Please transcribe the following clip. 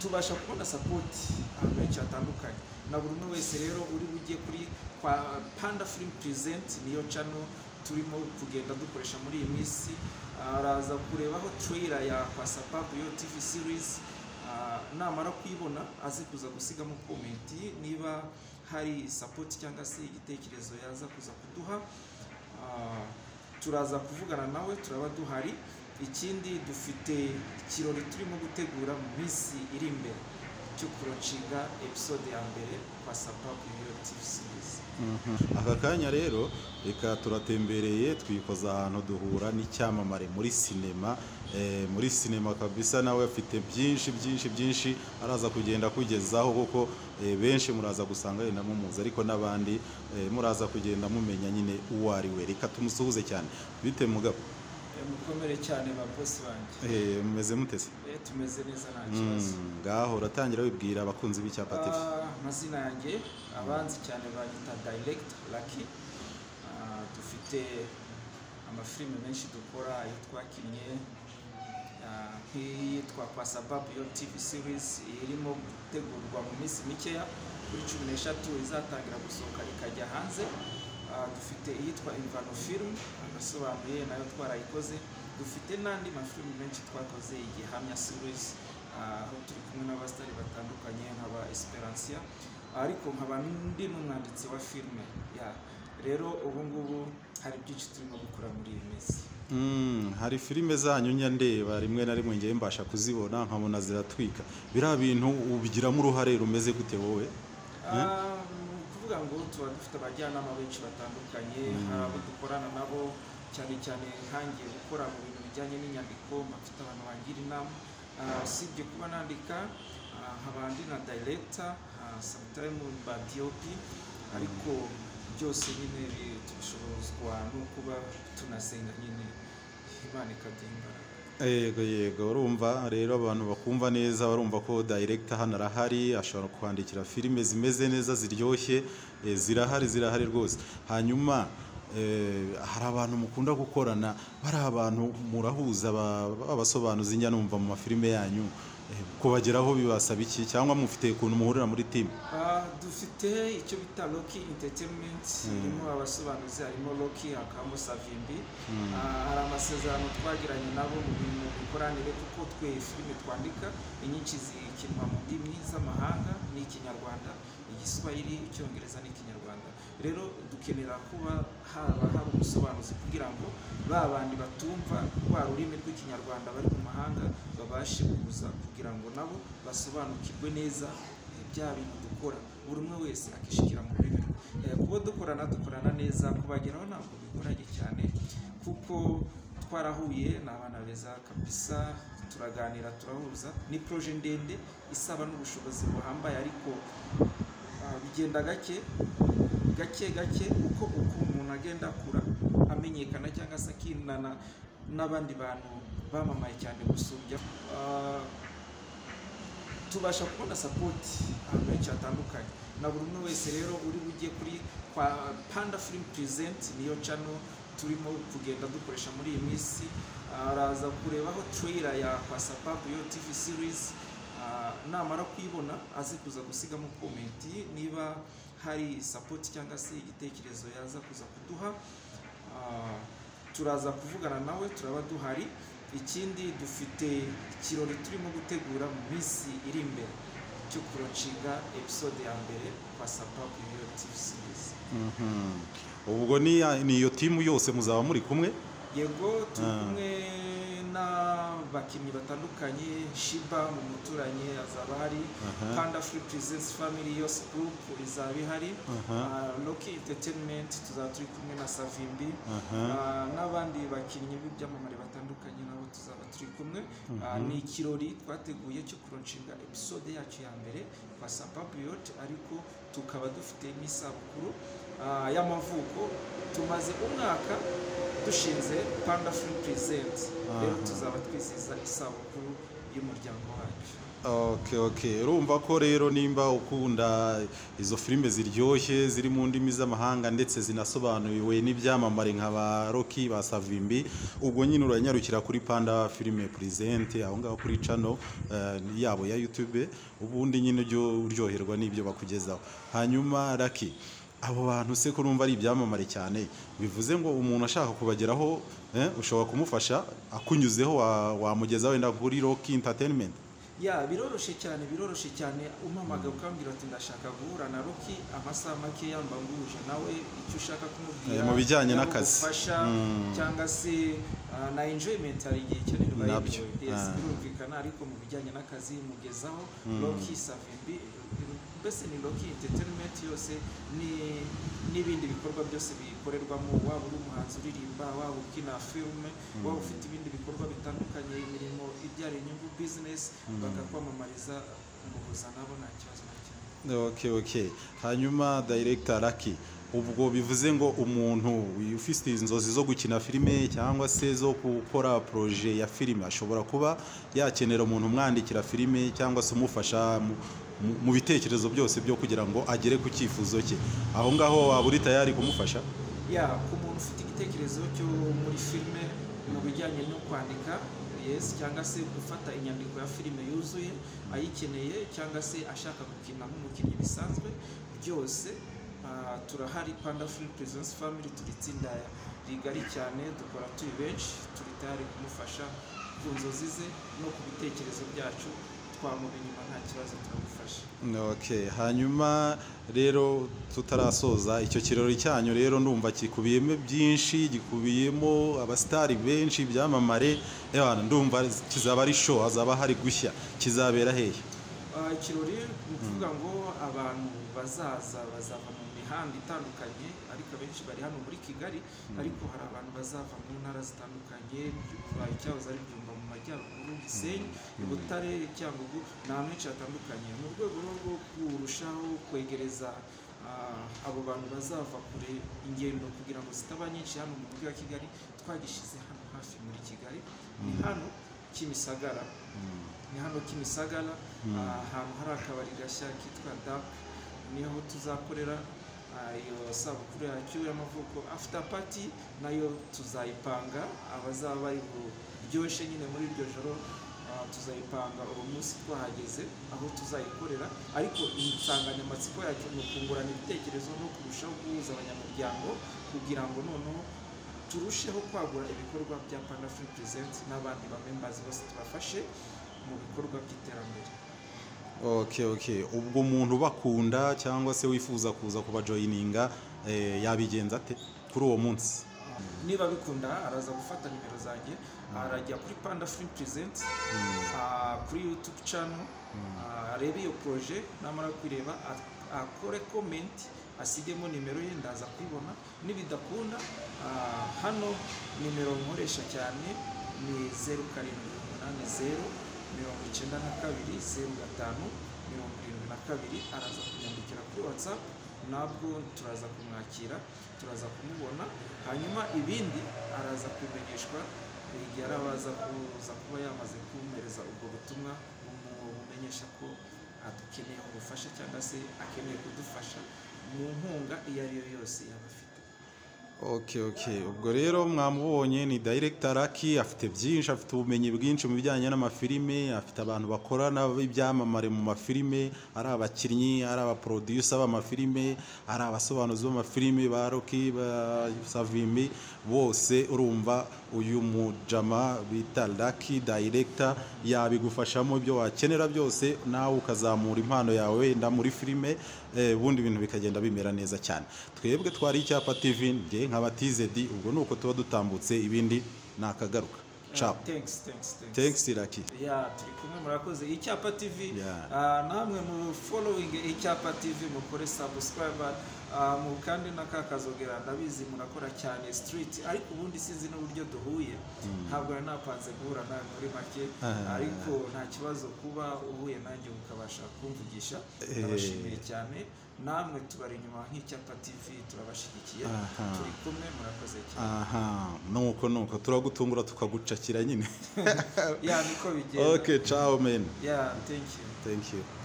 tubasha kubona sapoti ahantu henshi hatandukanye na buri umwe wese rero uri bugiye kuri kwa panda filimu purizenti niyo cano turimo kugenda dukoresha muri iyi minsi araza kurebaho tureyira ya kwasapapu yo tivi sirizi namara kuyibona aze kuza gusigamo komenti niba hari sapoti cyangwa se igitekerezo yaza kuza kuduha turaza kuvugana nawe turaba duhari ikindi dufite ikirori turimo gutegura mu minsi iri imbere cyo kuronshinga episode ya mbere kwa sapapu yo tivi sirizi aka kanya rero reka turatembereye twikoza ahantu duhura n'icyamamare muri sinema Eh, muri sinema kabisa nawe afite byinshi byinshi byinshi araza kugenda akugezaho kuko eh, benshi muraza gusanga yenda mumuzi ariko n'abandi eh, muraza kugenda mumenya nyine uwo ari we reka tumusuhuze cyane bite mugabo Eh, mukomere cyane ba bosi banjye Eh, mumeze mutese Eh, tumeze neza nta kibazo Mm, ngaho uratangira wibwira abakunzi b'icyapa TV Ah, amazina yanjye abanzi cyane banyita direct lucky Ah, dufite amafilime menshi dukora ayo twakinnye ah, nk'iyitwa kwa sababu yo tv series irimo gutegurwa mu minsi mikeya kuri cumi n'eshatu izatangira gusohoka ikajya hanze Ah, dufite iyitwa imvano film agasobanuye nayo twarayikoze dufite n'andi mafilime menshi twakoze igihamya series Ah, aho turi kumwe n'abasitari batandukanye nk'aba esperansiya ariko nkaba ndi n'umwanditsi wa filime ya rero ubu ngubu hari byinshi turimo gukora muri iyi minsi Mm, hari filime zanyu njya ndeba rimwe na rimwe ngewe mbasha kuzibona nkabona ziratwika biriya bintu ubigiramo uruhare rumeze gute wowe Ah, ni ukuvuga ngo tuba dufite abajyanama benshi batandukanye hari abo dukorana nabo cyane cyane nkangiye gukora mu bintu bijyanye n'inyandiko mfite abantu bangira inama Ah, usibye kuba nandika ah, nkaba ndi na dayiregita samutayime mba diyopi ariko byose nyine bishobozwa no kuba tunasenga nyine imana ikaduha imbaraga yego yego urumva rero abantu bakumva neza barumva ko director hano arahari ashobora kwandikira filime zimeze neza ziryoshye eh, zirahari zirahari rwose hanyuma eh, hari abantu mukunda gukorana bari abantu murahuza ba- b'abasobanuzi njya numva mu mafilime yanyu eh, kubageraho bibasaba iki cyangwa mufite ukuntu muhurira muri timu Ah, dufite icyo bita Loki Entertainment irimo abasobanuzi harimo Loki hakabamo Savimbi Ah, hari amasezerano twagiranye nabo mu bintu bikoranire kuko twe filime twandika inyinshi zikinwa mu ndimi z'amahanga n'ikinyarwanda igiswahili icyongereza n'ikinyarwanda rero dukenera kuba haba hari ubusobanuzi kugira ngo ba bandi batumva rwa rurimi rw'ikinyarwanda bari mu mahanga babashe kuza kugira ngo nabo basobanukirwe neza bya bintu dukora buri umwe wese akishikira mu rurimi rwe Eh, kuba dukorana dukorana neza kubageraho ntabwo bigoranye cyane kuko twarahuye ni abana beza kabisa turaganira turahuza ni proje ndende isaba n'ubushobozi buhambaye ariko ah, bigenda gake gake gake uko uko umuntu agenda akura amenyekana cyangwa se akinana n'abandi bantu bamamaye cyane gusumbya Ah, tubasha kubona sapoti ahantu henshi hatandukanye na buri umwe wese rero uri bugiye kuri kwa panda filimu purizenti niyo cano turimo kugenda dukoresha muri iyi minsi araza kurebaho tureyira ya kwa sapapu yo tivi sirizi namara kuyibona aze kuza gusigamo komenti niba hari sapoti cyangwa se igitekerezo yaza kuza kuduha Ah, turaza kuvugana nawe turaba duhari ikindi dufite ikirori turimo gutegura mu minsi iri imbere cyo kuronshinga episode ya mbere kwa sapapu yo tivi sirizi ubwo ni ya- ni iyo timu yose muzaba muri kumwe yego turi Ah. kumwe n'abakinnyi batandukanye shiba mu muturanye azaba hari Aha. panda free presence family yose group izaba ihari Aha. Ah, loki entertainment tuzaba turi kumwe na savimbi Aha. Ah, n'abandi bakinnyi b'ibyamamare batandukanye nabo tuzaba turi kumwe Ah, ni ikirori twateguye cyo kuronshinga episode yacu ya mbere kwa sapapiyoti ariko tukaba dufite n'isabukuru ah, y'amavuko tumaze umwaka dushinze panda free present rero Aha. tuzaba twizihiza isabukuru y'umuryango wacu Okay, okay. Urumva ko rero nimba ukunda izo filime ziryoshye ziri mu ndimi z'amahanga ndetse zinasobanuwe n'ibyamamare nka ba Rocky ba Savimbi ubwo nyine uranyarukira kuri Panda Filime Present aho ngaho kuri channel eh, yabo ya YouTube ubundi nyine ujye uryoherwa n'ibyo bakugezaho. Hanyuma Lucky abo bantu se ko numva ari ibyamamare cyane bivuze ngo umuntu ashaka kubageraho eh, ushobora kumufasha akunyuzeho wa- wamugezaho wenda kuri Rocky Entertainment. ya biroroshye cyane biroroshye cyane umpamagara ukambwira ati ndashaka guhura na roki amasaha make yambanguje nawe icyo ushaka kumubwira Eh, mu bijyanye yaba n'akazi. ubufasha Mm. cyangwa se ah, na enjoyment hari igihe ikenerwa Nabyo, yindi. Yes, ah. birumvikana ariko mu bijyanye n'akazi mugezaho roki savimbi mbese ni roki entertainment yose ni- n'ibindi bikorwa byose bikorerwamo waba uri umuhanzi uririmba waba ukina filime waba ufite ibindi bikorwa bitandukanye imirimo ibyara inyungu business bakakwamamariza umuhuza nabo nta kibazo na kimwe Okay, okay. Hanyuma director Lucky ubwo bivuze ngo umuntu ufite inzozi zo gukina filime cyangwa se zo gukora projet ya filime ashobora kuba yakenera umuntu umwandikira filime cyangwa se umufasha mu- mu- mu bitekerezo byose byo kugira ngo agere ku cyifuzo cye aho ngaho waba uri tayari kumufasha ya ku muntu ufite igitekerezo cyo muri filime mu bijyanye no kwandika yes cyangwa se gufata inyandiko ya filime yuzuye ayikeneye cyangwa se ashaka gukina nk'umukinnyi bisanzwe byose ah, turahari panda free presence family turi itsinda rigari cyane dukora turi benshi turi tayari kumufasha ku nzozi ze no ku bitekerezo byacu twamuba inyuma nta kibazo turamufasha Okay, hanyuma rero tutarasoza icyo kirori cyanyu rero ndumva kikubiyemo byinshi gikubiyemo abasitari benshi ibyamamare yewe ndumva kizaba ari show hazaba hari gushya kizabera hehe Ah, ikirori ni ukuvuga ngo abantu bazaza bazava mu mihanda itandukanye ariko abenshi bari hano muri kigali ariko hari abantu bazava mu ntara zitandukanye byumva icyahoze ari byumva mu majyaruguru gisenyi butare cyangugu ni ahantu henshi hatandukanye mu rwego rero rwo kurushaho kwegereza ah, abo bantu bazava kure ingendo kugira ngo zitaba nyinshi hano mu mujyi wa kigali twagishyize hano hafi muri kigali ni hano kimisagara ni hano kimisagara ahantu hari akabari gashya kitwa dap niho tuzakorera ah, iyo sabukuru yacyo y'amavuko after party nayo tuzayipanga abazaba bari buryoshye nyine muri iryo joro ah, tuzayipanga uwo munsi twahageze aho tuzayikorera ariko insanganyamatsiko yacu ni ukungurana ibitekerezo no kurushaho guhuza abanyamuryango kugira ngo noneho turusheho kwagura ibikorwa bya Panda Free Present n'abandi ba members bose tubafashe mu bikorwa by'iterambere. okay, okay. ubwo umuntu bakunda cyangwa se wifuza kuza kubajoyininga eh, yabigenza ate kuri uwo munsi Niba bikunda araza gufata nimero zanjye arajya kuri Panda Free Present ah, kuri YouTube channel ah, arebe iyo proje namara kuyireba a- akore comment asigemo nimero ye ndaza kuyibona nibidakunda ah, hano nimero nkoresha cyane ni zeru karindwi umunani zeru mirongo icyenda na kabiri zeru gatanu mirongo irindwi na kabiri araza kunyandikira kuri watsapu nabwo turaza kumwakira turaza kumubona hanyuma ibindi araza kubimenyeshwa igihe arabaza kuza kuba yamaze kumpereza ubwo butumwa bumu- bumenyesha ko adukeneye ubufasha cyangwa se akeneye kudufasha mu nkunga iyo ari yo yose yaba afite Okay, okay. Ubwo rero mwamubonye ni director Lucky afite byinshi afite ubumenyi bwinshi mu bijyanye n'amafilime afite abantu bakorana ibyamamare mu mafilime ari abakinnyi ari abaproducer b'amafilime ari abasobanuzi b'amafilime ba Rocky ba Savimbi bose urumva uyu mujama bita Lucky director yabigufashamo ibyo wakenera byose nawe ukazamura impano yawe wenda muri filime eh, ubundi ibintu bikagenda bimera neza cyane twebwe twari icyapa tv nge nkabatizedi ubwo ni uko tuba dutambutse ibindi nakagaruka ciao thanks thanks thanks thanks iraki ya turi kumwe murakoze icyapa tv Ya. ah, namwe mu following icyapa tv mukore subscribe Ah, mu kandi na ka kazogera ndabizi murakora cyane street ariko ubundi sinzi n'uburyo duhuye ntabwo nari napanze guhura nawe muri make Ah. ariko nta kibazo kuba uhuye nanjye ukabasha kumvugisha Eh. ndabashimiye cyane namwe tubari inyuma nk'icyapa tv turabashyigikiye Aha. turi kumwe murakoze cyane aha nuko nuko turagutungura tukagucakira nyine ya niko bigenda okay ciao men ya thank you thank you